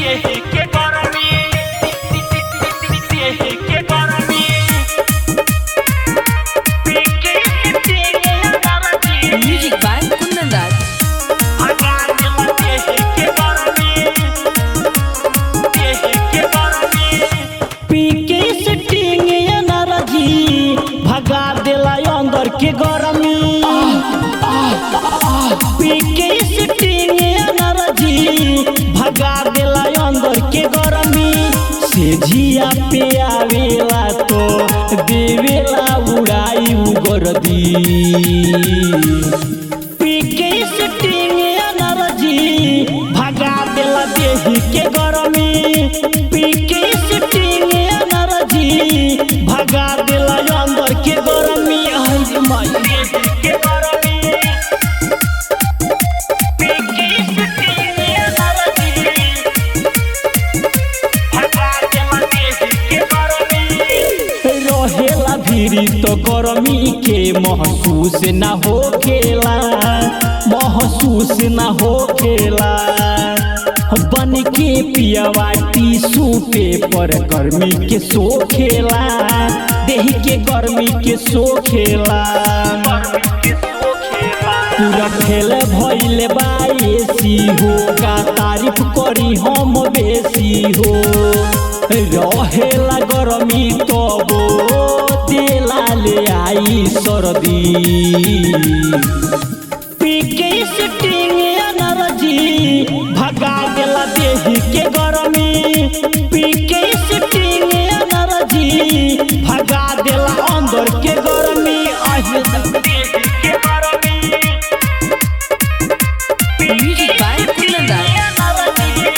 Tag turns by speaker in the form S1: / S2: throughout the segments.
S1: के गरमी के गरमी पीके के गरमी
S2: Music by Kundan Raj.
S1: भगवान के के गरमी के गरमी
S3: पीके सिटिंग एनर्जी भगा देला अंदर के गरमी पीके सिटिंग एनर्जी भगा देला अंदर के गरमी से झिया पे आवेला तो देवेला उड़ाई उगरदी पीके सिटिंग एनर्जी भगा देला देही के गरमी पीके सिटिंग एनर्जी भगा देला अंदर के गरमी आई रे माई
S1: के गरमी पीके के गरमी भगवान के गरमी
S3: रहेला भीरी तो गरमी के महसूस ना होखेला महसूस ना होखेला बन के पियवा टीसू पेपर गर्मी के सोखेला देह के गर्मी के सोखेला पूरा खेल भइल बा एसी हो का तारीफ करी हम बेसी हो रहेला गरमी तबो तेला ले आई सर्दी पीके सिटिंग एनर्जी भगा देला देही के गरमी पीके सिटिंग एनर्जी भगा देला अंदर के गरमी आहे
S1: के गरमी
S2: Music by Kundan Raj.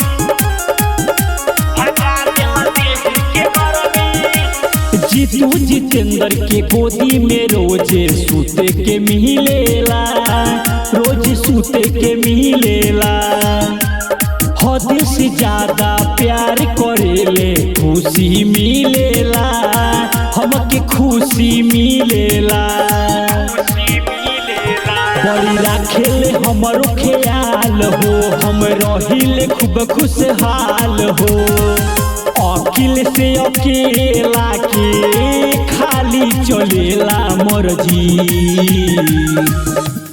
S3: Jitu Jitendra के गोदी में रोजे सूते के मिलेला रोज सूते के मिलेला हद से ज्यादा प्यार करेले खुशी मिलेला हमके खुशी मिलेला बड़ी राखेले हमरो ख्याल हो हम रहिले खूब खुशहाल हो अकिल से अकेला के खाली चलेला मर्जी